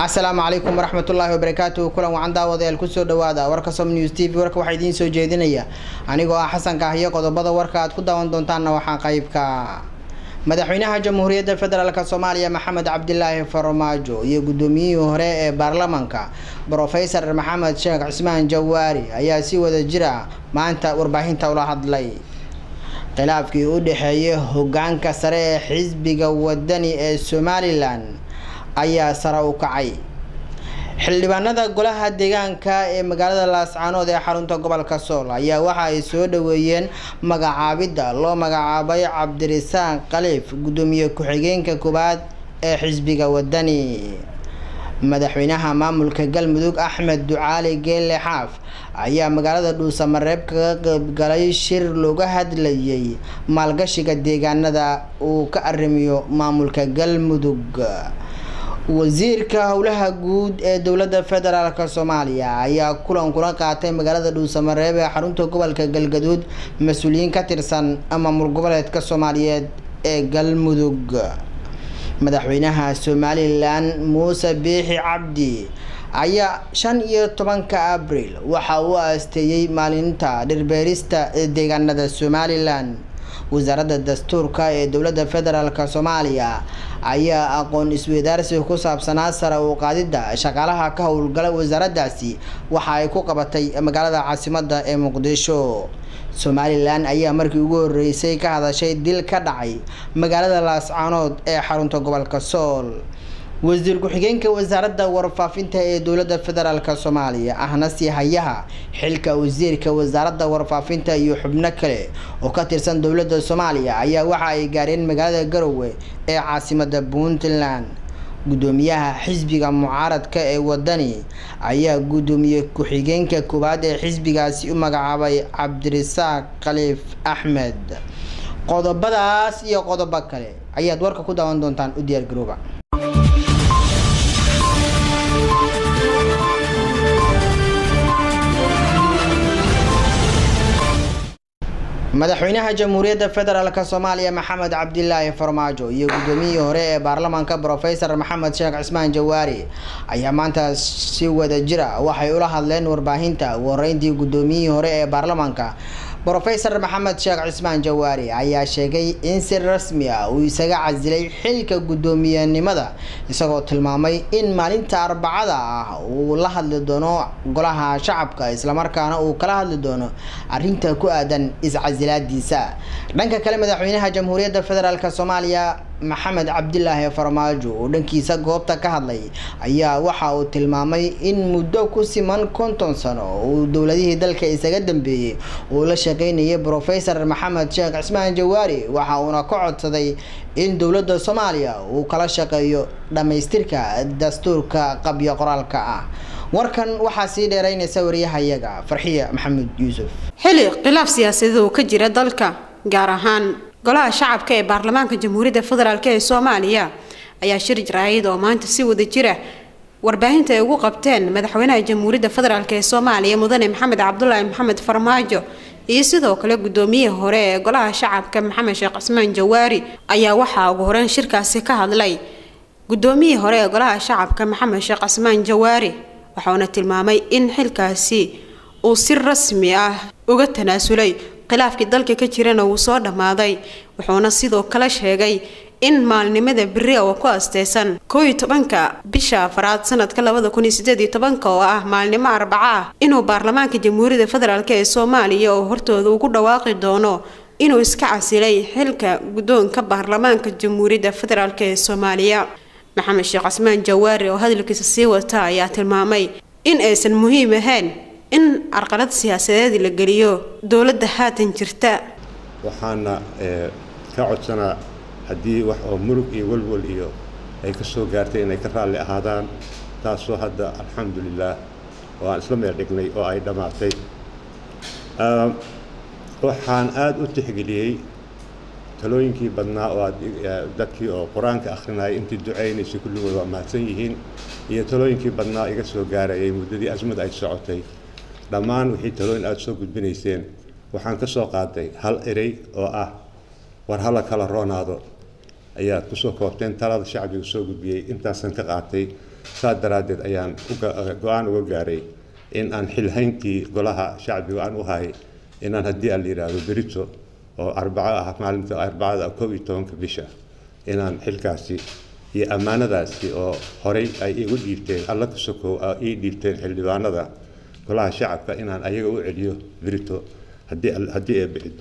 asalaamu calaykum waraxmatullaahi wabarakaatuhu kulan wacan daawadayaal kusoo dhawaada warka som news t v warka waxaa idiin soo jeedinaya anigoo ah xasan kaahiyo qodobada warka aad ku daawan doontaanna waxaa qeybka madaxweynaha jamhuuriyadda federaalk soomaaliya maxamed cabdilaahi farmaajo iyo guddoomiyihii hore ee baarlamaanka brofesor maxamed sheekh cismaan jawaari ayaa si wada jira maanta warbaahinta ula hadlay khilaafkii u dhexeeyay hogaanka sare ee xisbiga wadani ee somalilan ayaa sare u kacay xildhibaanada golaha deegaanka ee magaalada laascaanood ee xarunta gobolka sool ayaa waxa ay soo dhaweeyeen magacaabidda loo magacaabay cabdirisaaq khaliif guddoomiye ku-xigeenka koowaad ee xisbiga wadani madaxweynaha maamulka galmudug axmed ducaali geelle xaaf ayaa magaalada dhuusamareeb kaga qeybgalay shir looga hadlayay maalgashiga deegaanada uu ka arrimiyo maamulka galmudug wasiirka howlaha guud ee dowladda federaalk soomaaliya ayaa kulan kula qaatay magaalada dhuusamareeb ee xarunta gobolka galgaduud mas-uuliyiin ka tirsan maamul goboleedka soomaaliyeed ee galmudug madaxweynaha somalilan muuse biixi cabdi ayaa shan iyo tobanka abril waxa uu aasteeyey maalinta dhirbeerista deegaanada somalilan wasaaradda dastuurka ee dowladda federaalk soomaaliya ayaa aqoon isweydaarsi ku saabsanaa sare u qaadidda shaqaalaha ka howlgala wasaaraddaasi waxa ay ku qabatay magaalada caasimadda ee muqdisho somalilan ayaa markii ugu horeysay ka hadashay dil ka dhacay magaalada laascaanood ee xarunta gobolka sool wasiir ku-xigeenka wasaaradda warfaafinta ee dowladda federaalk soomaaliya ahna sii hayaha xilka wasiirka wasaaradda warfaafinta iyo xubno kale oo ka tirsan dowladda soomaaliya ayaa waxa ay gaareen magaalada garowe ee caasimada puntland guddoomiyaha xisbiga mucaaradka ee wadani ayaa guddoomiye ku-xigeenka koowaad ee xisbigaasi u magacaabay cabdirisaaq khaliif axmed qodobadaas iyo qodobo kale ayaad warka ku daawan doontaan u diyaar garooba madaxweynaha jamhuuriyadda federaalk soomaaliya maxamed cabdilaahi farmaajo iyo guddoomiyihii hore ee baarlamaanka brofesor maxamed sheekh cismaan jawaari ayaa maanta si wada jira waxay ula hadleen warbaahinta ugu horeyntii guddoomiyihii hore ee baarlamaanka brofesor maxamed sheekh cismaan jawaari ayaa sheegay in si rasmi ah uu isaga casilay xilka guddoomiyenimada isagoo tilmaamay in maalinta arbacada ah uu la hadli doono golaha shacabka islamarkaana uu kala hadli doono arrinta ku aadan iscasilaadiisa dhanka kale madaxweynaha jamhuuriyadda federaalk soomaaliya maxamed cabdilaahi farmaajo oo dhankiisa goobta ka hadlay ayaa waxa uu tilmaamay in muddo ku siman konton sano uu dowladihii dalka isaga dambeeyey uu la shaqeynayay brofesor maxamed sheekh cismaan jawaari waxa uuna ka codsaday in dowladda soomaaliya uu kala shaqeeyo dhammaystirka dastuurka qabyo qoraalka ah warkan waxaa sii dheereynaysa wariyahayaga farxiya maxamed yuusuf xili khilaaf siyaasadeed oo ka jira dalka gaar ahaan golaha shacabka ee baarlamaanka jamhuuriyadda federaalk ee soomaaliya ayaa shir jaraayid oo maanta si wada jira warbaahinta ay ugu qabteen madaxweynaha jamhuuriyadda federaalk ee soomaaliya mudane maxamed cabdulaahi maxamed farmaajo iyo sidoo kale guddoomiyihii hore ee golaha shacabka maxamed sheekh cismaan jawaari ayaa waxaa ugu horeyn shirkaasi ka hadlay guddoomiyihii hore ee golaha shacabka maxamed sheekh cismaan jawaari waxauna tilmaamay in xilkaasi uu si rasmi ah uga tanaasulay khilaafkii dalka ka jirana wuu soo dhammaaday wuxuuna sidoo kale sheegay in maalnimada beri oo ku asteysan koo iyo tobanka bisha afaraad sanadka labada kun iyo sideed iyo tobanka oo ah maalnimo arbaco ah inuu baarlamaanka jamhuuriyadda federaalk ee soomaaliya oo hortooda ugu dhawaaqi doono inuu iska casilay xilka guddoonka baarlamaanka jamhuuriyadda federaalk ee soomaaliya maxamed sheekh cismaan jawaari oo hadalkiisa sii wata ayaa tilmaamay in aysan muhiim ahayn in carqalad siyaasadeed la geliyo dowladda haatan jirta waxaana ka codsanaa haddii wax oo murug iyo walwal iyo ay ka soo gaartay inay ka raalli ahaadaan taasoo hadda alxamdulilaah oo aan isla meel dhignay oo ay dhammaatay waxaan aada u tixgeliyey talooyinkii badnaa oo aad dadkii oo qur-aanka akhrinayay intii ducaynaysay kulligood waa mahadsan yihiin iyo talooyinkii badnaa iga soo gaarayay muddadii asmad ay socotay dhammaan wixii talooyin aada soo gudbinayseen waxaan ka soo qaaday hal erey oo ah war hala kala roonaado ayaad kusoo koobteen talada shacbiga soo gudbiyey intaasan ka qaatay saas daraaddeed ayaan go-aan uga gaaray in aan xilhayntii golaha shacbiga aan u hahay inaan haddii aan la yidhaahdo berito oo arbaco ah maalinta arbacada kow iyo tobanka bisha inaan xilkaasi iyo ammaanadaasi oo horey ay igu dhiibteen alla ka sokow ii dhiibteen xildhibaanada golaha shacabka inaan ayaga u celiyo berito haddii haddii ay bicido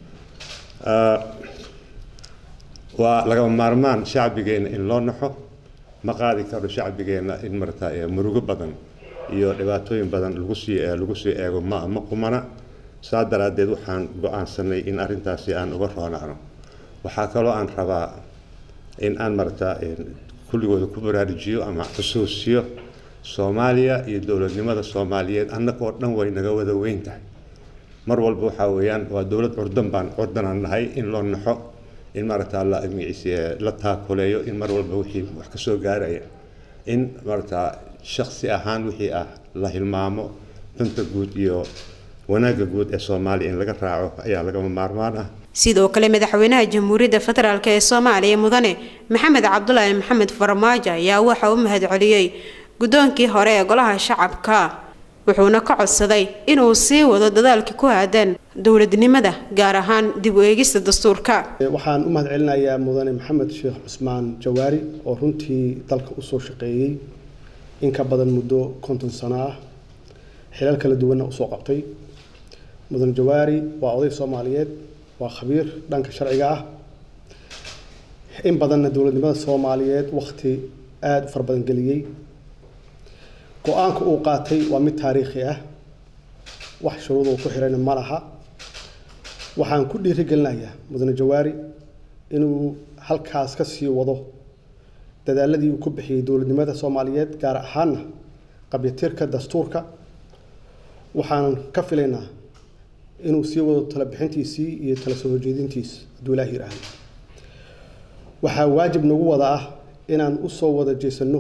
waa lagama maarmaan shacbigeenna in loo naxo ma qaadi karo shacbigeenna in marata murugo badan iyo dhibaatooyin badan lagu sii lagu sii eego ma ma qumana saa daraaddeed waxaan go-aansanay in arrintaasi aan uga roonaano waxaa kaloo aan rabaa in aan marata kulligooda ku baraarujiyo ama xusuusiyo soomaaliya iyo dowladnimada soomaaliyeed annaga oo dhan way naga wada weyn tahay mar walba waxaa weeyaan waa dowlad curdan baan curdanaan nahay in loo naxo in maaragta la la taakuleeyo in mar walba wixii wax ka soo gaaraya in maaragta shaksi ahaan wixii ah la hilmaamo danta guud iyo wanaagga guud ee soomaaliya in laga raaco ayaa lagama maarmaan ah sidoo kale madaxweynaha jamhuuriyadda federaalk ee soomaaliya mudane maxamed cabdulaahi maxamed farmaajo ayaa waxa u mahad celiyey guddoonkii hore ee golaha shacabka wuxuuna ka codsaday inuu sii wado dadaalka ku aadan dowladnimada gaar ahaan dib u eegista dastuurka waxaan u mahad celinayaa mudane maxamed sheekh cusmaan jawaari oo runtii dalka usoo shaqeeyey in ka badan muddo konton sano ah xilal kala duwanna usoo qabtay mudane jawaari waa oday soomaaliyeed waa khabiir dhanka sharciga ah in badanna dowladnimada soomaaliyeed wakhti aada u fara badan geliyey go-aanka uu qaatay waa mid taariikhi ah wax shuruuduu ku xirayna ma laha waxaan ku dhiirigelinayaa mudane jawaari inuu halkaas ka sii wado dadaaladii uu ku bixiyey dowladnimada soomaaliyeed gaar ahaana qabyatirka dastuurka waxaan ka filaynaa inuu sii wado tala bixintiisii iyo tala soo horjeedintiisa hadduu ilaah yidhaahdo waxaa waajib nagu wada ah inaan usoo wada jeesanno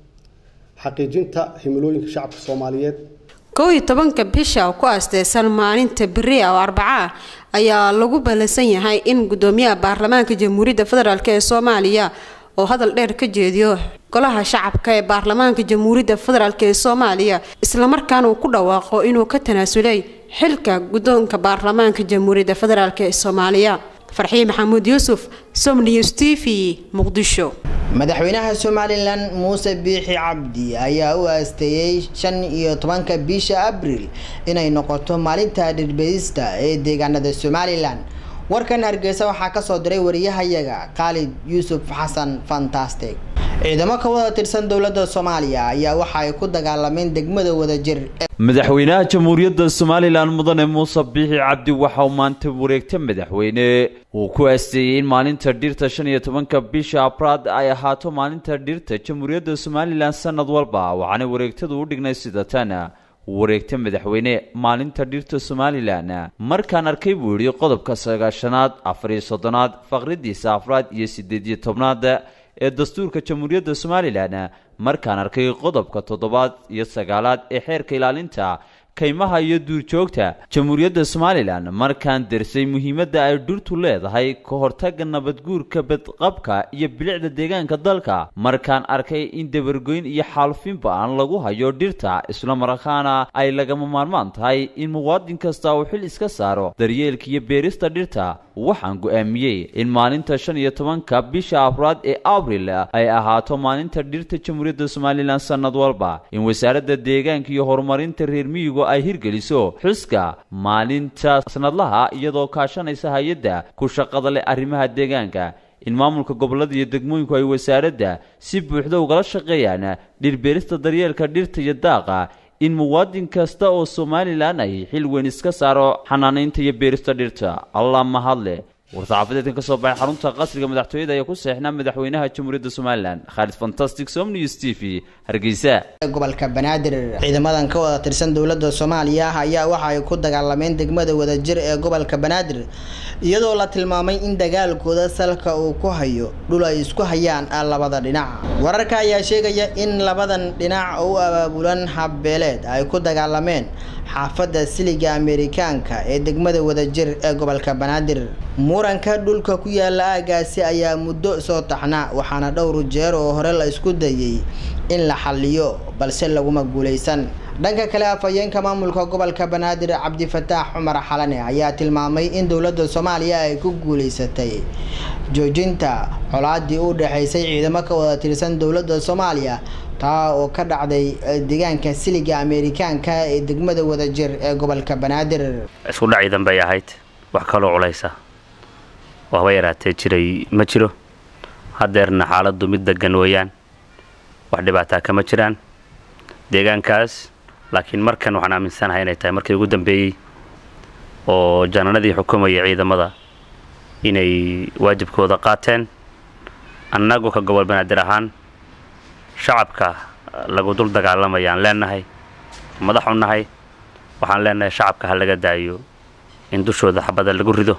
xaqiijinta himilooyinka shacabka soomaaliyeed kow iyo tobanka bisha oo ku aasteysan maalinta beri oo arbaca ah ayaa lagu ballansan yahay in guddoomiyaha baarlamaanka jamhuuriyadda federaalk ee soomaaliya oo hadal dheer ka jeediyo golaha shacabka ee baarlamaanka jamhuuriyadda federaalk ee soomaaliya islamarkaana uu ku dhawaaqo inuu ka tanaasulay xilka guddoonka baarlamaanka jamhuuriyadda federaalk ee soomaaliya farxiye maxamuud yuusuf somnews t v muqdisho madaxweynaha somalilan muuse biixi cabdi ayaa u aasteeyey shan iyo tobanka bisha abril inay noqoto maalinta dhirbeedista ee deegaanada somalilan warkan hargeysa waxaa kasoo diray wariyahayaga khaalid yuusuf xasan fantastic ciidamo ka wada tirsan dowladda soomaaliya ayaa waxa ay ku dagaalameen degmada wadajir madaxweynaha jamhuuriyadda somalilan mudane muuse biixi cabdi waxa uu maanta wareegta madaxweyne uu ku aasteeyey in maalinta dhirta shan iyo tobanka bisha abraad ay ahaato maalinta dhirta jamhuuriyadda somalilan sanad walba waxaana wareegtadu u dhignay sida tan wareegta madaxweyne maalinta dhirta somalilan markaan arkay buu yidhi qodobka sagaashanaad afar iyo soddonaad faqridiisa afraad iyo sideed iyo tobnaad ee dastuurka jamhuuriyadda somalilan markaan arkay qodobka toddobaad iyo sagaalaad ee xeerka ilaalinta kaymaha iyo duurjoogta jamhuuriyadda somalilan markaan darsay muhiimadda ay dhirtu leedahay ka hortagga nabadguurka badqabka iyo bilicda deegaanka dalka markaan arkay in dabargoyn iyo xaalufinba aan lagu hayo dhirta islamarkaana ay lagama maarmaan tahay in muwaadin kasta uu xil iska saaro daryeelka iyo beerista dhirta waxaan go-aamiyey in maalinta shan iyo tobanka bisha afraad ee abril ay ahaato maalinta dhirta jamhuuriyadda somalilan sanad walba in wasaaradda deegaanka iyo horumarinta reer miyigu ay hirgeliso xuska maalinta sanadlaha iyadoo kaashanaysa hay-adda ku shaqada leh arrimaha deegaanka in maamulka gobollada iyo degmooyinku ay wasaaradda si buuxda ugala shaqeeyaan dhirbeerista daryeelka dhirta iyo daaqa in muwaadin kasta oo somalilan ay xil weyn iska saaro xanaanaynta iyo beerista dhirta allah mahadle war-saxaafadeedkan ka soo baxay xarunta qasriga madaxtooyada ayaa ku seexnaa madaxweynaha jamhuuriyadda somalilan khaalid fantastic som news t v hargeysa gobolka banaadir ciidamadan ka wada tirsan dowladda soomaaliya ayaa waxa ay ku dagaalameen degmada wadajir ee gobolka banaadir iyadoo la tilmaamay in dagaalkooda salka uu ku hayo dhul ay isku hayaan labada dhinac wararka ayaa sheegaya in labadan dhinac oo u abaabulan habbeeleed ay ku dagaalameen xaafadda siliga amerikaanka ee degmada wadajir ee gobolka banaadir muranka dhulka ku yaala aagaasi ayaa muddo soo taxnaa waxaana dhowr jeer oo hore la isku dayay in la xaliyo balse laguma guuleysan dhanka kale afhayeenka maamulka gobolka banaadir cabdifataax cumar xalane ayaa tilmaamay in dowladda soomaaliya ay ku guuleysatay joojinta colaadii u dhexeysay ciidamo ka wada tirsan dowladda soomaaliya taa oo ka dhacday deegaanka siliga amerikaanka ee degmada wadajir ee gobolka banaadir isku dhac ciidan bay ahayd wax kaloo culaysa oo haba yaraatee jiray ma jiro haddeerna xaaladdu mid degan weeyaan wax dhibaataa kama jiraan deegaankaas laakiin markan waxaan aaminsanahay inay tahay markii ugu dambeeyey oo jananadii xukumaya ciidamada inay waajibkooda qaateen annagu ka gobol banaadir ahaan shacabka lagu dul dagaalamayaan leenahay madaxu nahay waxaan leenahay shacabka ha laga daayo in dushooda xabada lagu rido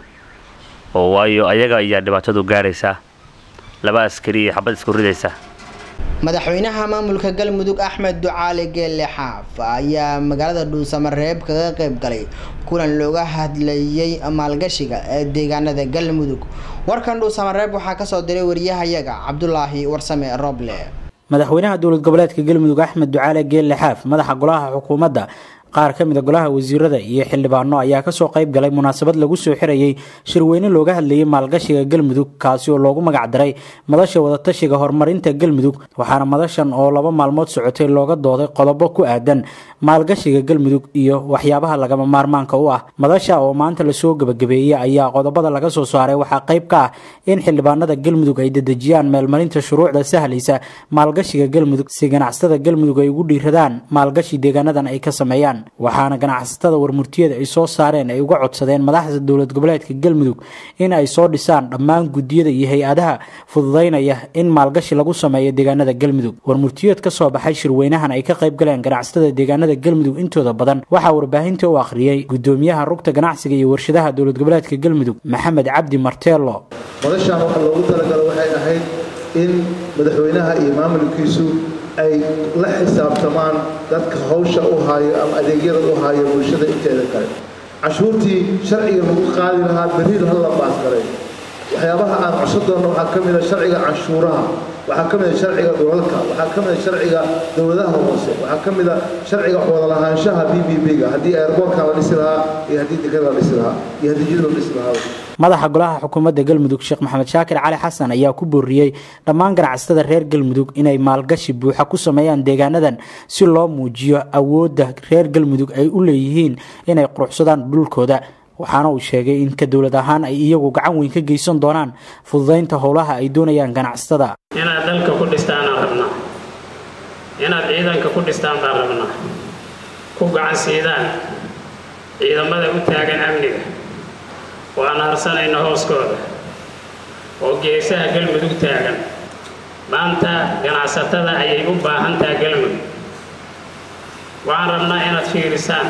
oo waayo ayaga ayaa dhibaatadu gaaraysaa laba askari iyo xabad isku ridaysa madaxweynaha maamulka galmudug axmed ducaali geelle xaaf ayaa magaalada dhuusamareeb kaga qayb galay kulan looga hadlayay maalgashiga ee deegaanada galmudug warkan dhuusamareeb waxaa kasoo diray wariyahayaga cabdulaahi warsame roble madaxweynaha dowlad goboleedka galmudug axmed ducaale geelle xaaf madaxa golaha xukuumadda qaar ka mid a golaha wasiirada iyo xildhibaano ayaa kasoo qayb galay munaasabad lagu soo xirayay shirweyne looga hadlayay maalgashiga galmudug kaasi oo loogu magac daray madasha wadatashiga horumarinta galmudug waxaana madashan oo laba maalmood socotay looga dooday qodobo ku aadan maalgashiga galmudug iyo waxyaabaha lagama maarmaanka u ah madasha oo maanta lasoo gebagabeeyey ayaa qodobada laga soo saaray waxaa qayb ka ah in xildhibaanada galmudug ay dedejiyaan meelmarinta shuruucda sahlaysa maalgashiga galmudug si ganacsatada galmudug ay ugu dhiiradaan maalgashi deegaanadan ay ka sameeyaan waxaana ganacsatada warmurtiyada ay soo saareen ay uga codsadeen madaxda dowlad goboleedka galmudug in ay soo dhisaan dhammaan guddiyada iyo hay-adaha fududaynaya in maalgashi lagu sameeyo deegaanada galmudug warmurtiyeed ka soo baxay shirweynahan ay ka qayb galeen ganacsatada deegaanada galmudug intooda badan waxaa warbaahinta u akhriyey gudoomiyaha rugta ganacsiga iyo warshadaha dowlad goboleedka galmudug maxamed cabdi marteelo madashaan waxaa loogu talagalo waxay ahayd in madaxweynaha iyo maamulkiisu ay la xisaabtamaan dadka hawsha u haayo ama adeegyada u haayo bulshada inteeda kale cashuurtii sharciga lagu qaadi lahaa beriil ha la baasgaray waxyaabaha aan codsan doonno waxaa ka mid a sharciga canshuuraha waxaa ka mid a sharciga dhulalka waxaa ka mid a sharciga dowladaha hoose waxaa ka mid a sharciga wadalahaanshaha b b b-ga haddii airboortka la dhisi lahaa iyo haddii dekada la dhisi lahaa iyo haddii jid la dhisi lahaa madaxa golaha xukuumadda galmudug sheekh maxamed shaakir cali xasan ayaa ku booriyey dhammaan ganacsatada reer galmudug inay maalgashi buuxa ku sameeyaan deegaanadan si loo muujiyo awoodda reer galmudug ay u leeyihiin inay quruxsadaan dhulkooda waxaana uu sheegay in ka dowlad ahaan ay iyagu gacan weyn ka geysan doonaan fududaynta howlaha ay doonayaan ganacsatada inaad dalka ku dhistaanaan rabnaa inaad ciidanka ku dhistaan baan rabnaa ku gacan siidaan ciidamada u taagan amniga waan harsanayna hooskooda oo geesaha galmudug taagan maanta ganacsatada ayay u baahan taha galmudug waxaan rabnaa inaad fiirisaan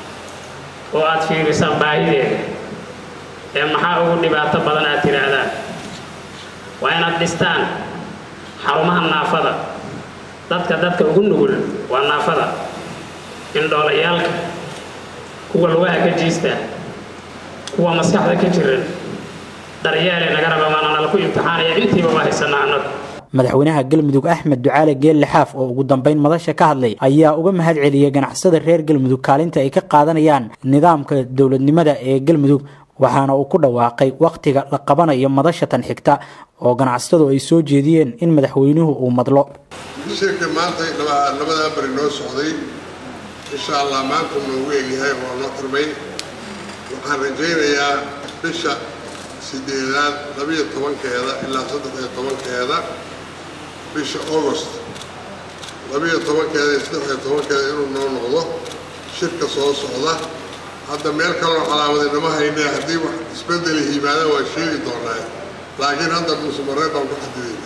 oo aad fiirisaan baahideeda ee maxaa ugu dhibaato badan aad tidhaahdaan waa inaad dhistaan xarumaha naafada dadka dadka ugu nugul waa naafada indhoolayaalka kuwa lugaha ka jiista kuwa maskaxda ka jiran daryeele naga raba maanana laku imtixaanaya intiiba waa haysanaa annagu madaxweynaha galmudug axmed ducaale geelle xaaf oo ugu dambeyn madasha ka hadlay ayaa uga mahad celiyey ganacsatada reer galmudug kaalinta ay ka qaadanayaan nidaamka dowladnimada ee galmudug waxaana uu ku dhawaaqay wakhtiga la qabanayo madasha tan xigta oo ganacsatadu ay soo jeediyeen in madaxweynuhu uu madlo shirka maanta labadaa bari noo socday insha allah maanta noogu egyahay oo noo xirmay waxaan rajaynayaa bisha sideedaad labiyo tobankeeda ilaa saddex iyo tobankeeda bisha august labiyo tobankeeda iyo saddex iyo tobankeeda inuu noo noqdo shirka soo socda hadda meel kaloo calaamadinama haynee haddii wax isbedeli yimaada waa sheegi doonaa laakiin hadda musumaree baan ku xadidayna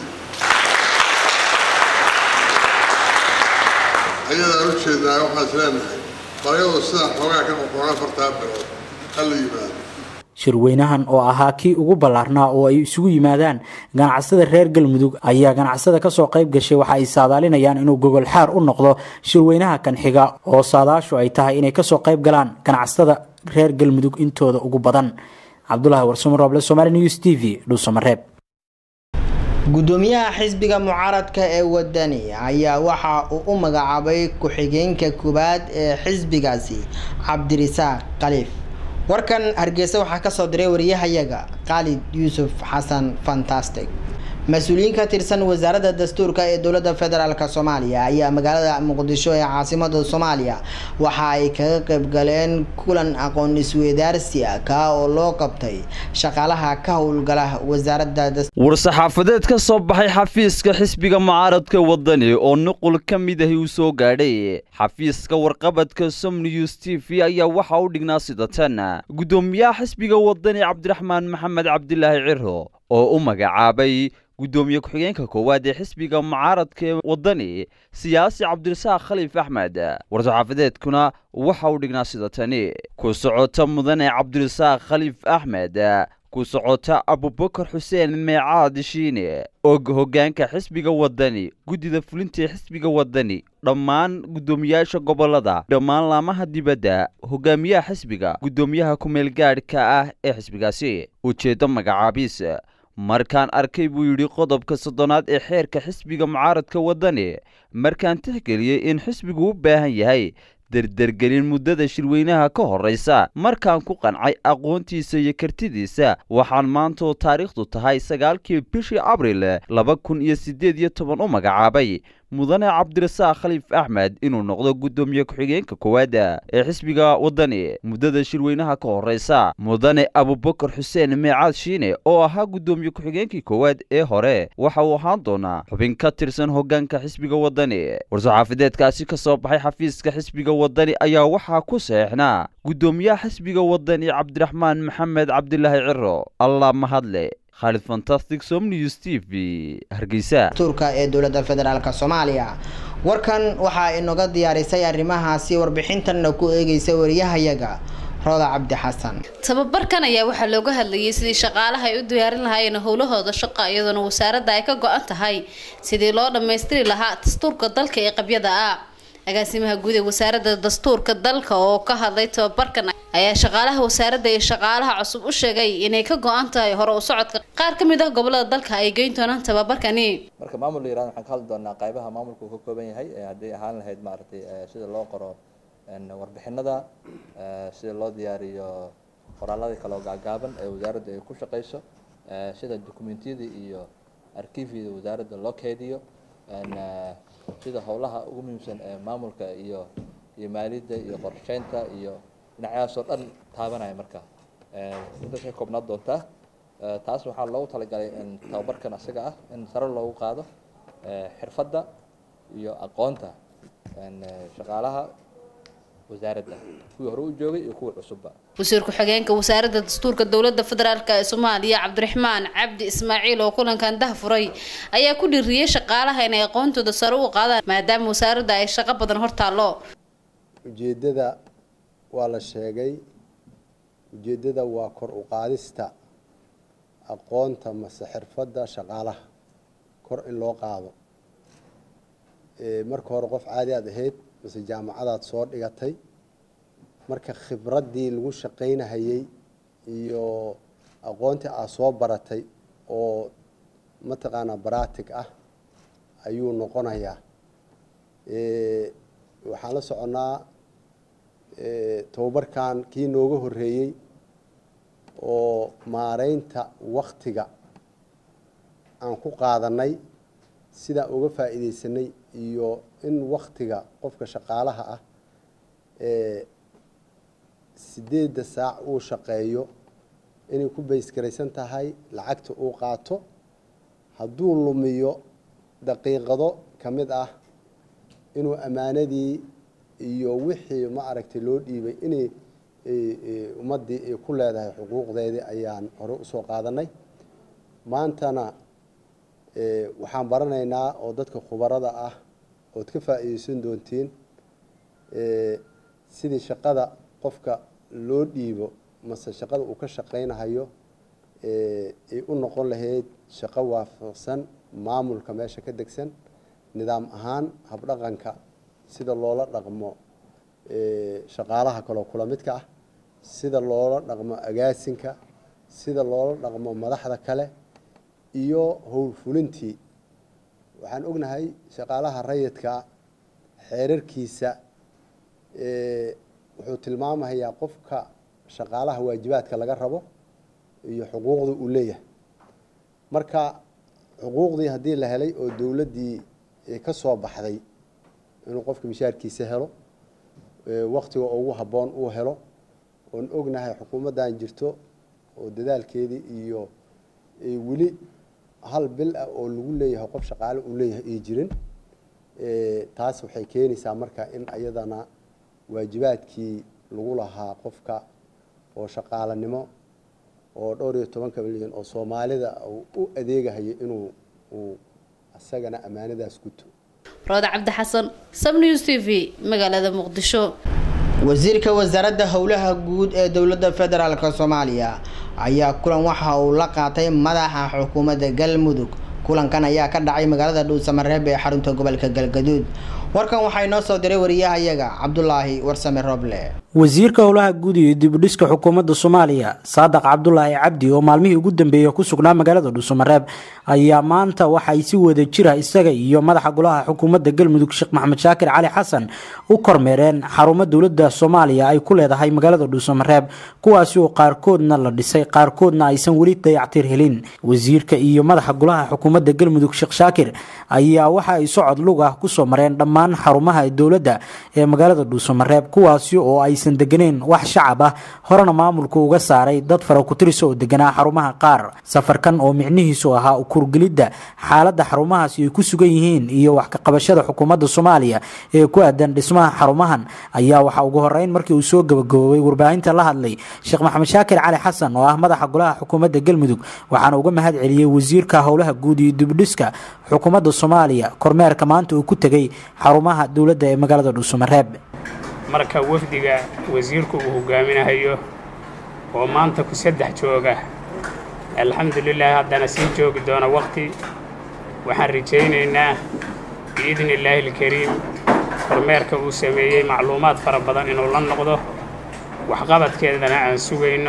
ayadaan u jeednaa waxaan is leenahay baryadu sidaa xoogaa ka qoqoona fartaa bilood ha la yimaado shirweynahan oo ahaa kii ugu ballaarnaa oo ay isugu yimaadaan ganacsada reer galmudug ayaa ganacsada kasoo qayb gashay waxa ay saadaalinayaan inuu gogol xaar u noqdo shirweynaha kan xiga oo saadaashu ay tahay inay kasoo qayb galaan ganacsada reer galmudug intooda ugu badan cabdulahi warsamo rooble somaali news t v dhuusamareeb gudoomiyaha xisbiga mucaaradka ee wadani ayaa waxa uu u magacaabay ku-xigeenka koowaad ee xisbigaasi cabdirisaaq khaliif warkan hargeysa waxaa kasoo diray wariyahayaga khaalid yuusuf xasan fantastic mas-uuliyiin ka tirsan wasaaradda dastuurka ee dowladda federaalk soomaaliya ayaa magaalada muqdisho ee caasimada soomaaliya waxa ay kaga qayb galeen kulan aqoon isweydaarsi ah kaa oo loo qabtay shaqaalaha ka howlgala wasaaradda war-saxaafadeed ka soo baxay xafiiska xisbiga mucaaradka wadani oo nuqul ka mid ahi uu soo gaadhay xafiiska warqabadka somnews t v ayaa waxa u dhignaa sida tan gudoomiyaha xisbiga wadani cabdiraxmaan maxamed cabdilaahi ciro oo u magacaabay gudoomiye ku-xigeenka koowaad ee xisbiga mucaaradka ee wadani siyaasi cabdirasaaq khaliif axmed war-saxaafadeedkuna waxa uu dhignaa sida tani ku socota mudane cabdirasaaq khaliif axmed ku socota abubakar xuseen meecaad shiine og hoggaanka xisbiga wadani guddida fulinta ee xisbiga wadani dhammaan guddoomiyaasha gobolada dhammaan laamaha dibadda hogaamiyaha xisbiga guddoomiyaha ku-meel gaadhka ah ee xisbigaasi ujeeddo magacaabiis markaan arkay buu yidhi qodobka soddonaad ee xeerka xisbiga mucaaradka wadani markaan tixgeliyey in xisbigu u baahan yahay derdergelin muddada shirweynaha ka horraysa markaan ku qancay aqoontiisa iyo kartidiisa waxaan maanta oo taariikhdu tahay sagaalkii bishii abril laba kun iyo siddeed iyo toban u magacaabay mudane cabdirasaaq khaliif axmed inuu noqdo guddoomiye ku-xigeenka koowaada ee xisbiga wadani muddada shirweynaha ka horraysa mudane abubakar xuseen meecaad shiine oo ahaa guddoomiye ku-xigeenkii koowaad ee hore waxa uu ahaan doonaa xubin ka tirsan hoggaanka xisbiga wadani war-saxaafadeedkaasi ka soo baxay xafiiska xisbiga wadani ayaa waxaa ku saxeexnaa guddoomiyaha xisbiga wadani cabdiraxmaan maxamed cabdilaahi ciro allah mahadle khaalid fantastic somnews t v hargeysa turka ee dowladda federaalk soomaaliya warkan waxaa inooga diyaarisay arrimahaasi warbixintanna ku eegeysa wariyahayaga rooda cabdi xasan tababarkan ayaa waxaa looga hadlayay sidii shaqaalaha ay u diyaarin lahaayeen howlahooda shaqa iyadoona wasaaradda ay ka go-an tahay sidii loo dhammaystiri lahaa dastuurka dalka ee qabyada ah agaasimaha guud ee wasaaradda dastuurka dalka oo ka hadlay tababarkan ayaa shaqaalaha wasaaradda iyo shaqaalaha cusub u sheegay inay ka go-an tahay hore u socodka qaar ka mid ah gobolada dalka ay geyn doonaan tababarkani marka maamul la yirahdo waxaan ka hadli doonaa qaybaha maamulka uu ka kooban yahay haddii ahaan lahayd maaragtay sida loo qoro warbixinada sida loo diyaariyo qoraaladii kaloo gaagaaban ee wasaaradda ay ku shaqeyso sida dokumentiyada iyo arkiifyada wasaaradda loo keediyo sida howlaha ugu muhiimsan ee maamulka iyo iyo maaliyadda iyo qorsheynta iyo dhinacyadaas oo dhan taabanaya marka intaas ay koobnaan doontaa taas waxaa loogu talagalay tababarkan asaga ah in sare loogu qaado xirfadda iyo aqoonta shaqaalaha wasaaradda kuwii hore u joogay iyo kuwii cusubba wasiir ku-xigeenka wasaaradda dastuurka dowladda federaalk ee soomaaliya cabdiraxmaan cabdi ismaaciil oo kulankan dah furay ayaa ku dhiiriyey shaqaalaha inay aqoontooda sare u qaadaan maadaama wasaaradda ay shaqo badan hortaallo ujeeddada waa la sheegay ujeeddada waa kor u qaadista aqoonta mase xirfadda shaqaalaha kor in loo qaado marka hore qof caadi aad ahayd mase jaamacadaad soo dhigatay marka khibraddii lagu shaqaynahayey iyo aqoontii aad soo baratay oo mataqaanaa baratic ah ayuu noqonayaa waxaan la soconnaa tababarkan kii nooga horreeyey oo maareynta waktiga aan ku qaadanay sidaan uga faa'iidaysanay iyo in waktiga qofka shaqaalaha ah sideedda saac uu shaqeeyo inay ku baysgaraysan tahay lacagta uu qaato hadduu lumiyo daqiiqado ka mid ah inuu ammaanadii iyo wixii ma aragtay loo dhiibay inay ummaddii ay ku leedahay xuquuqdeedii ayaan hore usoo qaadanay maantana waxaan baranaynaa oo dadka khubarada ah ood ka faa'iideysan doontiin sidii shaqada qofka loo dhiibo mase shaqada uu ka shaqaynahayo ay u noqon lahayd shaqo waafaqsan maamulka meesha ka degsan nidaam ahaan habdhaqanka sida loola dhaqmo shaqaalaha kaloo kula midka ah sida loola dhaqmo agaasinka sida loola dhaqmo madaxda kale iyo howlfulintii waxaan ognahay shaqaalaha rayidka xeerarkiisa wuxuu tilmaamayaa qofka shaqaalaha waajibaadka laga rabo iyo xuquuqda uu leeyahay marka xuquuqdii haddii la helay oo dowladdii ka soo baxday inuu qofka mishaarkiisa helo waktiga ugu habboon uu helo oon ognahay xukuumaddan jirto oo dadaalkeedii iyo weli hal bil ah oo lagu leeyahay qof shaqaale uu leeyahay ay jirin taas waxay keenaysaa marka in ayadana waajibaadkii lagu lahaa qofka oo shaqaalanimo oo dhowr iyo tobanka milyan oo soomaalida u adeegahayo inuu uu isagana ammaanadaas guto rooda cabdi xasan sabnews t v magaalada muqdisho wasiirka wasaaradda howlaha guud ee dowladda federaalk soomaaliya ayaa kulan waxa uu la qaatay madaxa xukuumadda galmudug kulankan ayaa ka dhacay magaalada dhuusamareeb ee xarunta gobolka galgaduud warkan waxaa inoo soo diray wariyahayaga cabdulaahi warsame roble wasiirka howlaha guud iyo dibudhiska xukuumadda soomaaliya saadaq cabdulaahi cabdi oo maalmihii ugu dambeeyey ku sugnaa magaalada dhuusamareeb ayaa maanta waxay si wada jira isaga iyo madaxa golaha xukuumadda galmudug sheekh maxamed shaakir cali xasan u kormeereen xarumo dowladda soomaaliya ay ku leedahay magaalada dhuusamareeb kuwaasi oo qaarkoodna la dhisay qaarkoodna aysan weli dayactir helin wasiirka iyo madaxa golaha xukuumadda galmudug sheekh shaakir ayaa waxa ay socod lug ah kusoo mareen dhammaan xarumaha dowladda ee magaalada dhuusamareeb kuwaasi oo aysan deganeyn wax shacab ah horena maamulku uga saaray dad farakutirisa oo deganaa xarumaha qaar safarkan oo micnihiisu ahaa kurgelidda xaaladda xarumahaasi ay ku sugan yihiin iyo wax kaqabashada xukuumadda soomaaliya ee ku aadan dhismaha xarumahan ayaa waxaa ugu horeyn markii uu soo gabagaboobay warbaahinta la hadlay sheekh maxamed shaakir cali xasan oo ah madaxa golaha xukuumadda galmudug waxaana uga mahad celiyey wasiirka howlaha guud iyo dibdhiska xukuumadda soomaaliya kormeerka maanta uu ku tegay xarumaha dowladda ee magaalada dhuusamareeb marka wafdiga wasiirku uu hogaaminahayo oo maanta ku saddex jooga alxamdulilah haddana sii joogi doona waqti waxaan rajaynaynaa biidni illaahi alkariim kormeerka uu sameeyey macluumaad fara badan inuu la noqdo waxqabadkeedana aan sugayno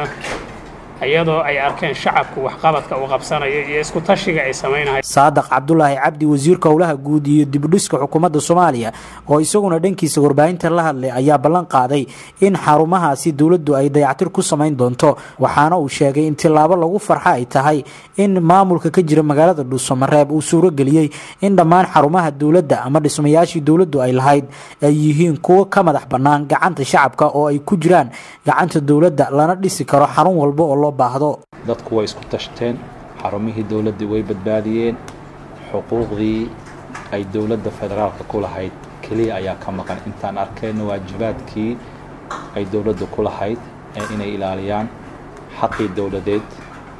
iyadoo ay arkeen shacabku waxqabadka uu qabsanayo iyo isku tashiga ay samaynahay saadaq cabdulaahi cabdi wasiirka howlaha guud iyo dibudhiska xukuumadda soomaaliya oo isaguna dhankiisa warbaahinta la hadlay ayaa ballan qaaday in xarumahaasi dowladdu ay dayactir ku samayn doonto waxaana uu sheegay in tillaabo lagu farxa ay tahay in maamulka ka jira magaalada dhuusamareeb uu suurageliyey in dhammaan xarumaha dowladda ama dhismayaashii dowladdu ay lahayd ay yihiin kuwo ka madax bannaan gacanta shacabka oo ay ku jiraan gacanta dowladda lana dhisi karo xarun walba oo dadku way isku tashteen xarumihii dowladdii way badbaadiyeen xuquuqdii ay dowladda federaalka ku lahayd keliya ayaa ka maqan intaan arkayna waajibaadkii ay dowladda ku lahayd ee inay ilaaliyaan xaqii dowladeed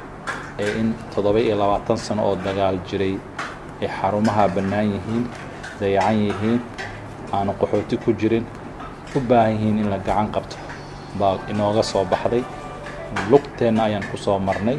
ee in toddoba iyo labaatan sano oo dagaal jiray ay xarumaha bannaan yihiin dayacan yihiin aanu qaxooti ku jirin u baahan yihiin in la gacan qabto baa inooga soo baxday lugteenna ayaan ku soo marnay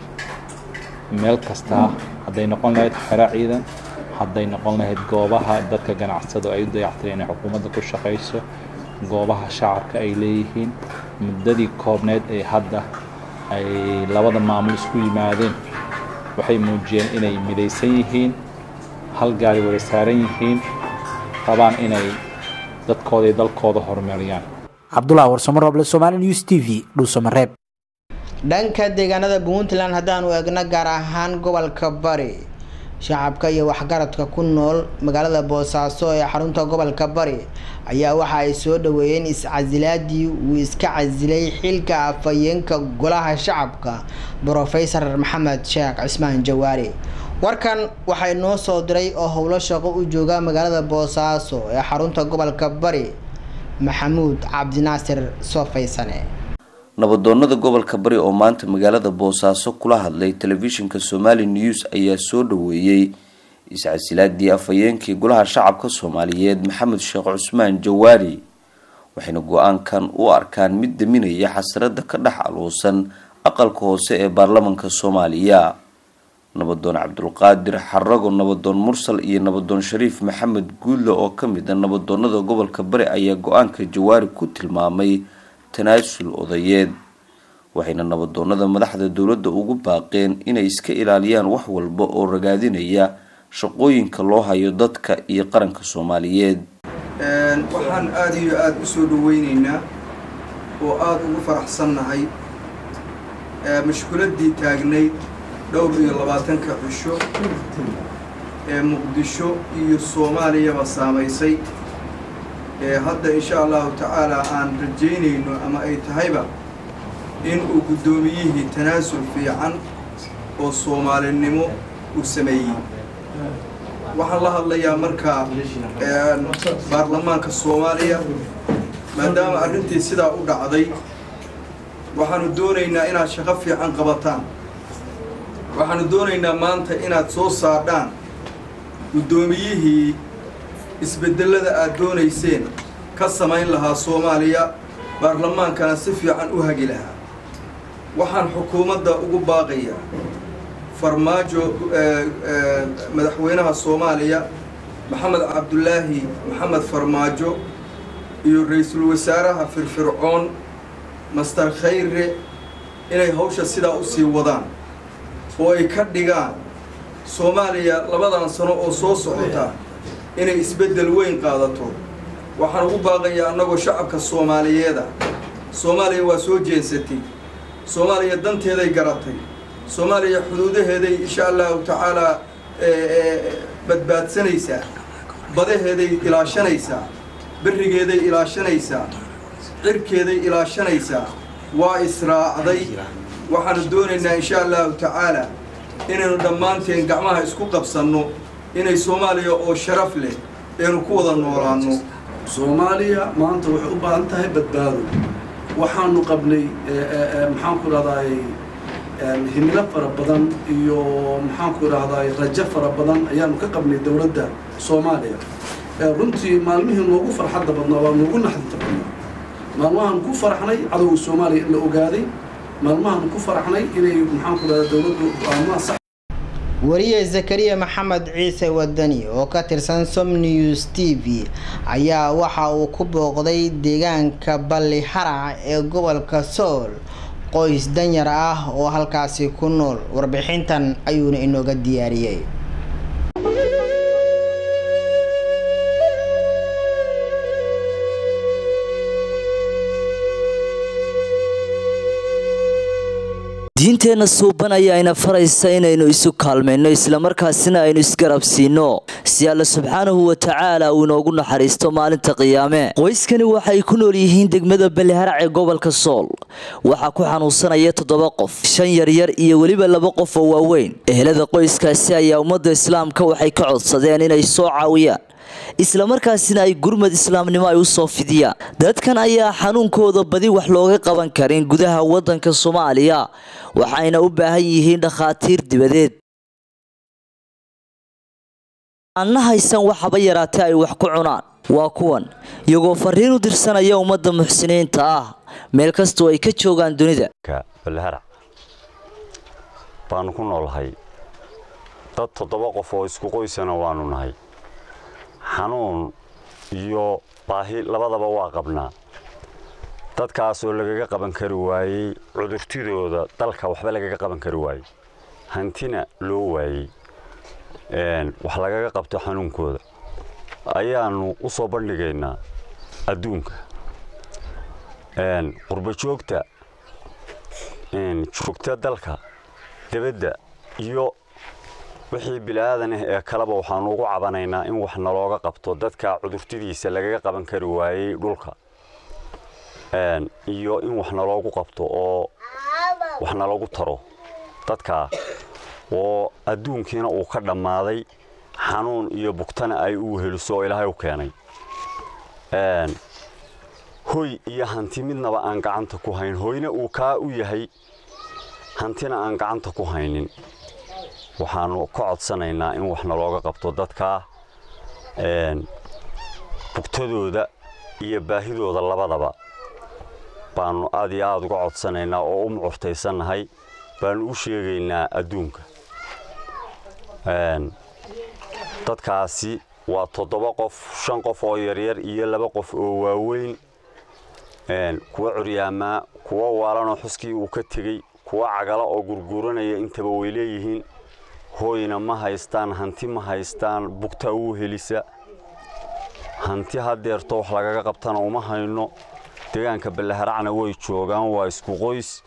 meel kastaa hadday noqon lahayd xero ciidan hadday noqon lahayd goobaha dadka ganacsado ay u dayactireen inay xukuumadda ku shaqayso goobaha shacabka ay leeyihiin muddadii koobneed ee hadda ay labada maamul isku yimaadeen waxay muujiyeen inay midaysan yihiin hal gaari wada saaran yihiin rabaan inay dadkooda iyo dalkooda horumariyaan cabdullah warsamo roble somaali news t v dhuusamareeb dhanka deegaanada puntland haddaanu eegno gaar ahaan gobolka bari shacabka iyo waxgaradka ku nool magaalada boosaaso ee xarunta gobolka bari ayaa waxa ay soo dhaweeyeen is-casilaadii uu iska casilay xilka afhayeenka golaha shacabka brofesor maxamed sheekh cismaan jawaari warkan waxay noo soo diray oo howlo shaqo u jooga magaalada boosaaso ee xarunta gobolka bari maxamuud cabdinaasir soofaysane nabadoonnada gobolka bari oo maanta magaalada boosaaso kula hadlay telefishinka somali news ayaa soo dhaweeyey iscasilaadii afhayeenkii golaha shacabka soomaaliyeed maxamed sheekh cusmaan jawaari waxayna go-aankan u arkaan mid daminaya xasrada ka dhex aluusan aqalka hoose ee baarlamanka soomaaliya nabadoon cabdulqaadir xarago nabadoon mursal iyo nabadoon shariif maxamed guudle oo ka mid a nabadoonada gobolka bari ayaa go-aanka jawaari ku tilmaamay tanaasul odayeed waxayna nabadoonada madaxda dowladda ugu baaqeen inay iska ilaaliyaan wax walba oo ragaadinaya shaqooyinka loo hayo dadka iyo qaranka soomaaliyeed waxaan aada iyo aada u soo dhaweyneynaa oo aada ugu faraxsannahay mashkuladii taagnayd dhowr iyo labaatanka cisho ee muqdisho iyo soomaaliyaba saamaysay ee hadda insha allahu tacaala aan rajaynayno ama ay tahayba in uu guddoomiyihii tanaasul fiican oo soomaalinimo uu sameeyey waxaan la hadlayaa markaa baarlamaanka soomaaliya maadaama arrintii sidaa u dhacday waxaanu doonaynaa inaad shaqo fiican qabataan waxaanu doonaynaa maanta inaad soo saadhaan guddoomiyihii isbedelada aad doonayseen ka samayn lahaa soomaaliya baarlamaankana si fiican u hagi lahaa waxaan xukuumadda ugu baaqayaa farmaajo madaxweynaha soomaaliya maxamed cabdulaahi maxamed farmaajo iyo ra-iisul wasaaraha firfircoon master khayre inay hawsha sidaa u sii wadaan oo ay ka dhigaan soomaaliya labadan sano oo soo socota inay isbeddel weyn qaadato waxaan ugu baaqayaa annagoo shacabka soomaaliyeeda soomaaliya waa soo jeensatay soomaaliya danteeday garatay soomaaliya xuduudaheeday insha allahu tacaalaa badbaadsanaysaa badaheeday ilaashanaysaa berigeeday ilaashanaysaa cirkeeday ilaashanaysaa waa israacday waxaanu doonaynaa insha allahu tacaala inaynu dhammaanteen gacmaha isku qabsanno inay soomaaliya oo sharaf leh aynu ku wada noolaanno soomaaliya maanta waxay u baahan tahay badbaado waxaanu qabnay maxaanku idhahdaay himilo fara badan iyo maxaanku idhahdaay rajo fara badan ayaanu ka qabnay dowladda soomaaliya runtii maalmihii noogu farxadda badnaa waa noogu naxdinta badnaa maalmahaan ku faraxnay cadowga soomaaliya in la ogaaday maalmahaan ku faraxnay inay maxaanku idhahdaa dowladdu go'aamaha sax wariye zakariya maxamed ciise wadani oo ka tirsan som news t v ayaa waxa uu ku booqday deegaanka balli harac ee gobolka sool qoys danyar ah oo halkaasi ku nool warbixintan ayuuna inooga diyaariyey diinteenna suuban ayaa ina faraysa inaynu isu kaalmayno islamarkaasina aynu isgarabsiinno si alla subxaanahu wa tacaala uu inoogu naxariisto maalinta qiyaame qoyskani waxay ku nool yihiin degmada baliharac ee gobolka sool waxaa ku xanuunsanaya toddoba qof shan yaryar iyo weliba laba qof oo waaweyn ehelada qoyskaasi ayaa ummadda islaamka waxay ka codsadeen inay soo caawiyaan islamarkaasina ay gurmad islaamnimo ay u soo fidiyaan dadkan ayaa xanuunkooda badi wax looga qaban karin gudaha waddanka soomaaliya waxayna u baahan yihiin dhakhaatiir dibadeed aanna haysan waxaba yaraatee ay wax ku cunaan waa kuwan iyagoo fariin u dirsanaya ummadda muxsiniinta ah meel kastoo ay ka joogaan dunida balharac baanu ku noolahay dad toddoba qof oo isku qoysana waanu nahay xanuun iyo baahi labadaba waa qabnaa dadkaasoo lagaga qaban kari waayey cudurtidooda dalka waxba lagaga qaban kari waayey hantina loo waayey wax lagaga qabto xanuunkooda ayaanu u soo bandhigaynaa adduunka qurbo joogta joogta dalka debadda iyo wixii bilaadan ah ee kaleba waxaanu ugu cabanaynaa in wax nalooga qabto dadka cudurtidiisa lagaga qaban kari waayey dhulka iyo in wax naloogu qabto oo wax naloogu taro dadkaa oo adduunkiina uu ka dhammaaday xanuun iyo bugtana ay u weheliso oo ilaahay u keenay hoy iyo hanti midnaba aan gacanta ku hayn hoyna uu kaa u yahay hantina aan gacanta ku haynin waxaanu ka codsanaynaa in wax nalooga qabto dadkaa bugtadooda iyo baahidooda labadaba baanu aad iyo aada uga codsanaynaa oo u mucurtaysannahay baanu u sheegaynaa adduunka dadkaasi waa toddoba qof shan qof oo yaryar iyo laba qof oo waaweyn kuwa curyaamaa kuwa waalanoo xuskii uu ka tegey kuwa cagala oo gurguuranaya intaba way leeyihiin hooyna ma haystaan hanti ma haystaan bugtaa wuu helisa hanti hadeerto wax lagaga qabtana uma hayno deegaanka ballaharacna way joogaan waa isku qoys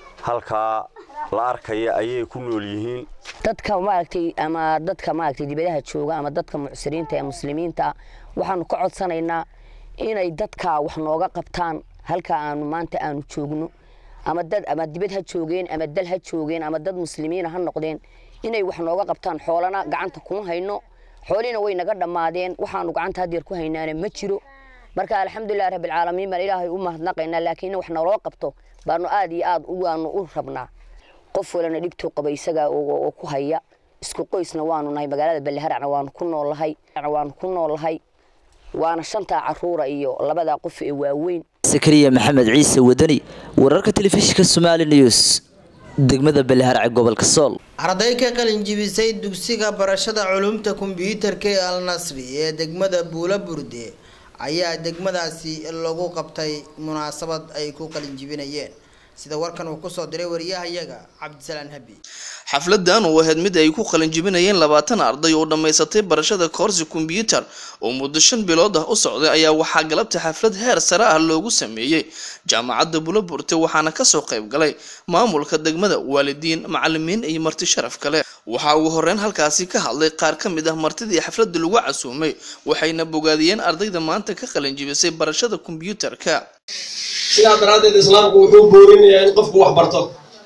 halkaa la arkaya ayay ku nool yihiin dadka maaragtay ama dadka maaragtay dibadaha jooga ama dadka mucsiriinta ee muslimiinta waxaanu ka codsanaynaa inay dadka wax nooga qabtaan halka aanu maanta aanu joogno ama dad ama dibad ha joogeen ama dal ha joogeen ama dad muslimiina ha noqdeen inay wax nooga qabtaan xoolana gacanta kuma hayno xoolina way naga dhammaadeen waxaanu gacanta hadeer ku haynaana ma jiro marka alxamdulilah rabbilcaalamiin baan ilaahay u mahadnaqaynaa laakiin in wax naloo qabto baanu aad iyo aad waanu u rabnaa qof walana dhibtuu qaba isaga oo ku haya isku qoysna waanu nahay magaalada balleharacna waanu ku noolahay waanu ku noolahay waana shantaa caruura iyo labadaa qof ee waaweyn sakariya maxamed ciise wadani wararka telefishinka somaali news degmada balleharacee gobolka sool arday ka qalin jibisay dugsiga barashada culumta kombiyuutarka ee al nasri ee degmada buula burde ayaa degmadaasi lagu qabtay munaasabad ay ku qalin jibinayeen sida warkan uu kusoo diray wariyahayaga cabdisalaan habi xafladan oo ahayd mid ay ku qalin jibinayeen labaatan arday oo dhammaysatay barashada koorsi kombyuutar oo muddo shan bilood ah u socday ayaa waxaa galabta xaflad heer sare ah loogu sameeyey jaamacadda buloburte waxaana kasoo qayb galay maamulka degmada waalidiin macalimiin iyo marti sharaf kale waxaa ugu horeyn halkaasi ka hadlay qaar ka mid ah martidii xafladda lagu casuumay waxayna bogaadiyeen ardayda maanta ka qalin jibisay barashada kombyuutarka sidaa daraaddeed islaamku wuxuu boorinayaa in qofku wax barto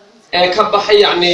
ee ka baxay yacni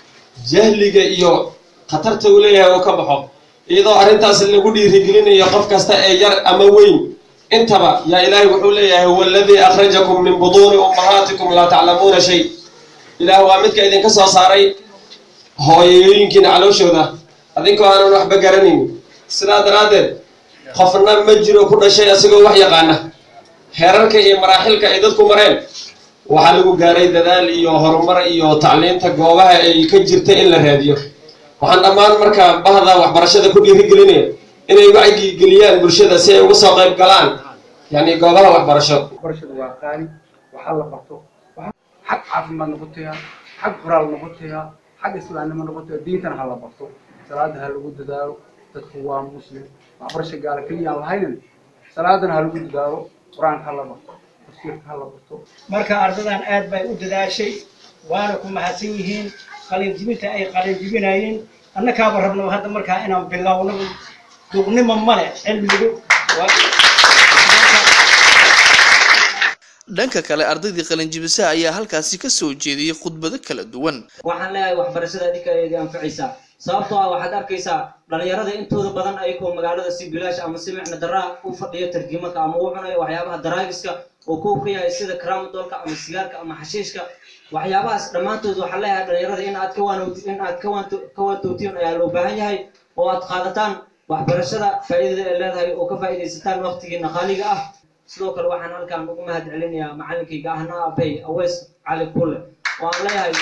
jahliga iyo khatarta uu leeyahay oo ka baxo iyadoo arrintaas lagu dhiirigelinayo qof kasta ee yar ama weyn intaba yaa ilaahay wuxuu leeyahay huwa aladii akhrajakum min buduuni ummahaatikum laa taclamuuna shay ilaah waa midka idinka soo saaray hooyooyinkiina calooshooda adinkoo aanan waxba garanayn sidaa daraaddeed qofna ma jiro ku dhashay asigoo wax yaqaana heerarka iyo maraaxilka ay dadku mareen waxaa lagu gaaray dadaal iyo horumar iyo tacliinta goobaha ay ka jirta in la raadiyo waxaan dhammaan marka bahda waxbarashada ku dhiirigelinaya inay wacyi geliyaan bulshada si ay uga soo qayb galaan yani goobaha waxbarasho waxbarashadu waa qaali waxaa la barto xag caafimaad noqotaya xag qoraal noqotaya xag islaamnimo noqotaya diintana ha la barto salaada ha lagu dadaalo dadku waa muslim waxbarasho gaala keliyaan lahaynin salaadana ha lagu dadaalo qur-aanka ha la barto tafsiirka ha la barto marka ardadan aad bay u dadaashay waana ku mahadsan yihiin qalinjibinta ay qalinjibinayeen annakaaba rabno hadda markaa inaan bilowno duqnimo male cilmigu dhanka kale ardaydii qalinjibisaha ayaa halkaasi ka soo jeediyey khudbado kala duwan waxaan leeyahay waxbarashada adinka eedi anfacaysaa sababtoo ah waxaad arkaysaa dhalinyarada intooda badan ayagoo magaalada si bilaash ama si micna daraa u fadhiyo tarjiimanka ama u cunayo waxyaabaha daraagiska oo ku yahay sida karamadolka ama sigaarka ama xashiishka waxyaabahaas dhammaantood waxaan leeyahay dhalinyarada in aad in aad ka waantootiin ayaa loo baahan yahay oo aad qaadataan waxbarashada faa'iidada ay leedahay oo ka faa'iidaysataan waqtigiina qaaliga ah sidoo kale waxaan halkaan ugu mahad celinayaa macalinkayga ahna abey aweys cali kulle oo aan leeyahay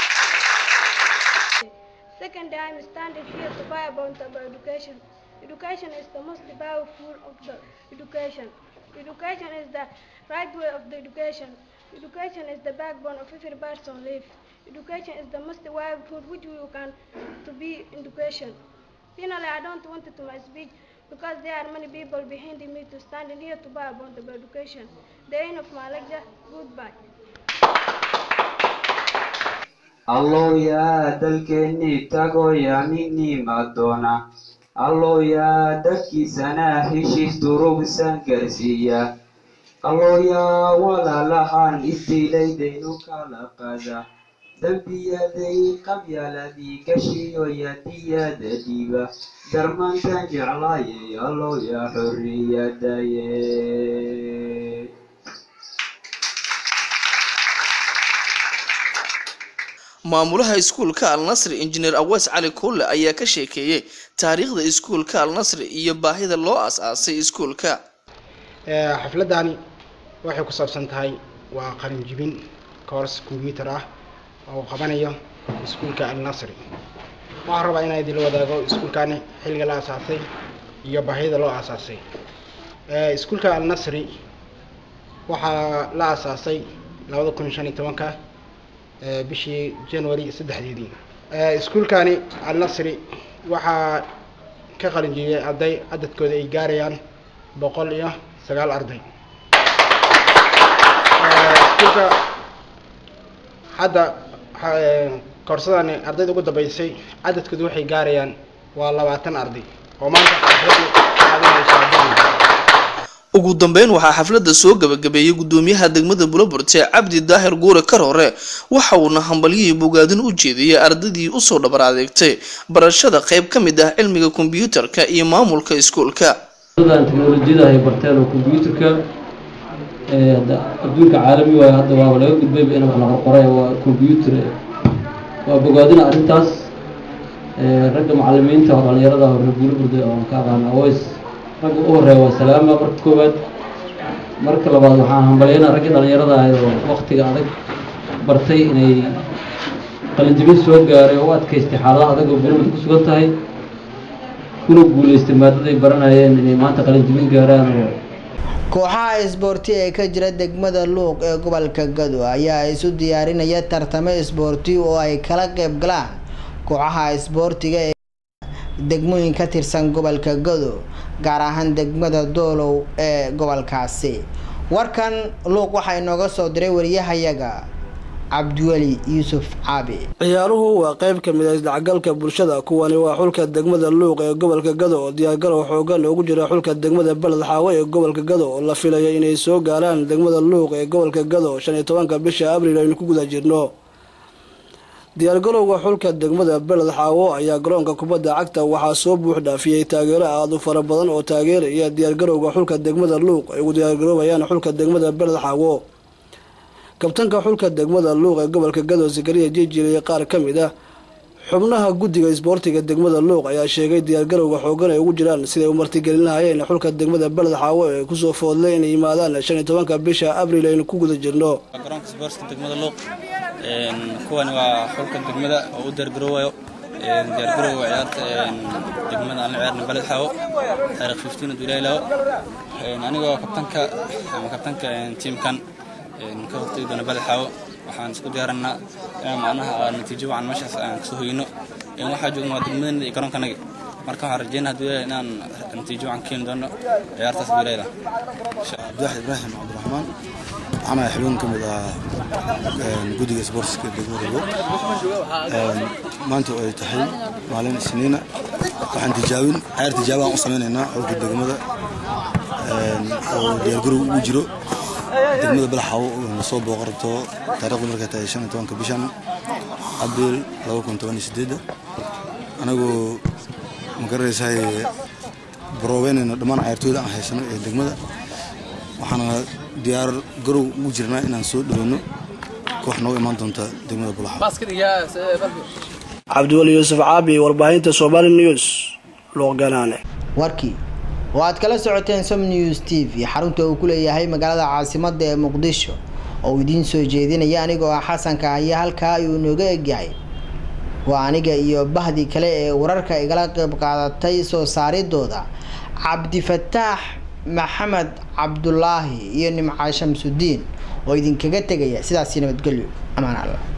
Second, I am standing here to buy about education. Education is the most powerful of the education. Education is the right way of the education. Education is the backbone of every person life. Education is the most powerful which you can to be education. Finally, I don't want to my speech because there are many people behind me to stand in here to buy about the education. The end of my lecture. Goodbye. allow yaa dalkeennii tagoo yaa ninima doona allow yaa dadkiisana heshiis durugsan gaarsiiya allow yaa walaalahaan isdiilaydaynu kala qada dembiyaday qabyaaladii gashiyo yadiyada dhiiba darmantan jeclaayay allow yaa xorriyadaye maamulaha iskuulka al nasri injineer awees cali kulle ayaa ka sheekeeyey taariikhda iskuulka al nasri iyo baahida loo as-aasay iskuulka xafladani waxay ku saabsan tahay waa qalin jibin course computer ah oo qabanayo iskuulka alnasri waxaan rabaa inaan idinla wadaago iskuulkani xilliga la aasaasay iyo baahida loo aasaasay iskuulka alnasri waxaa la aasaasay labada kun shan iyo tobanka bishii january saddexdeedii iskuulkani alnasri waxaa ka qalin jibiyay arday cadadkooda ay gaarayaan boqol iyo sagaal arday iskuulka hadda koorsadani ardayda ugu dambeysay cadadkoodu waxay gaarayaan waa labaatan arday oo maanta xafladii qaadanaysa ugu dambeyn waxaa xafladda soo gabagabeeyey gudoomiyaha degmada buloburte cabdi daahir guure karoore waxa uuna hambalyihii bogaadin u jeediyey ardaydii usoo dhabar adeegtay barashada qayb ka mid ah cilmiga kombiyuutarka iyo maamulka iskuulka dan teknolojiyada ay barteen oo kombiyuutarka adduunka caalami waayo hadda waaba laga gudbayba in wax la qorqoray waa kombiyuutar waa bogaadina arrintaas ragga macalimiinta oo dhalinyarada oo reer buulburda oo ka aqaana aways ragga u horeeya waa salaama marka koowaad marka labaad waxaan hambalyaynaa raggii dhalinyarada ahay oo waktiga adag bartay inay qalinjibin soo gaaray oo u adkaystay xaaladaha adag oo buulburda ku sugan tahay kuna guulaystay maadaday baranayeen inay maanta qalinjibin gaaraan oo kooxaha isboorti ee ka jira degmada luuq ee gobolka gado ayaa isu diyaarinaya tartamo isboorti oo ay kala qeyb galaan kooxaha isboortiga ee degmooyin ka tirsan gobolka gado gaar ahaan degmada doolow ee gobolkaasi warkan luuq waxaa inooga soo diray wariyahayaga cabdiweli yuusuf caabi ciyaaruhu waa qayb ka mid ah isdhexgalka bulshada kuwani waa xulka degmada luuq ee gobolka gado oo diyaargarow xoogan ugu jira xulka degmada beled xaawe ee gobolka gado oo la filaya inay soo gaaraan degmada luuq ee gobolka gado shan iyo tobanka bisha abriil aynu ku guda jirno diyaargarowga xulka degmada beled xaawo ayaa garoonka kubadda cagta waxaa soo buux dhaafiyey taageero aad u fara badan oo taageeraya diyaargarowga xulka degmada luuq ay ugu diyaargaroobayaan xulka degmada beled xaawo kabtanka xulka degmada luuq ee gobolka gado sakariya jijiil iyo qaar ka mid ah xubnaha guddiga isboortiga degmada luuq ayaa sheegay diyaargarowga xoogan ay ugu jiraan siday u martigelin lahaayeen xulka degmada beled xaawo ee kusoo foodlay inay yimaadaan shan iyo tobanka bisha abriil aynu ku guda jirno garoonka isboortiga degmada luuq kuwani waa xulka degmada oo u diyaargaroowayo diyaargarowga ciyaarta degmada aan la ciyaarna beled xaawo taariikh fiftiin dulaylawo anigoo kabtanka ama kabtanka tiimkan ka hortagi doona beled xaawo waxaan isku diyaaranaa inaan macnaha natiijo wacan meeshaas aan kasoo hoyno waxaa joogna waa degmadana iyo garoonkanaga marka waxaan rajeynaa hadduu ilaahay inaan natiijo wacan keeni doono ciyaartaas hadduu ilaahay abdulaxid ibraahim cabdiraxmaan waxaan ahay xubin ka mid ah guddiga isboortiska degmada luuq maanta oo ay tahay maalin isniina waxaan tijaabin ciyaar tijaabaan u samaynaynaa xulka degmada oo diyaargarow ugu jiro degmada balaxaawo lasoo booqo rabto taariikhdu markay tahay shan iyo tobanka bishan abriil laba kun toban iyo sideedda anagoo magaranaysaay baroobeynayna dhammaan cayaartooyda aan haysano ee degmada waxaana diyaar garow ugu jirnaa inaan soo dhaweyno koox nooga imaan doonta degmada balaxaawo cabdiweli yuusuf caabi warbaahinta somali news luuqganaane warkii oo aad kala socoteen som news t v xarunta uu ku leeyahay magaalada caasimada ee muqdisho oo uu idiin soo jeedinaya anigoo ah xasanka haya halkaa ayuu inooga egyahay waa aniga iyo bahdii kale ee wararka igala qeyb qaadatay soo saaridooda cabdifataax maxamed cabdulaahi iyo nimca shamsudiin oo idinkaga tegaya sidaasi nabadgelyo amaan alla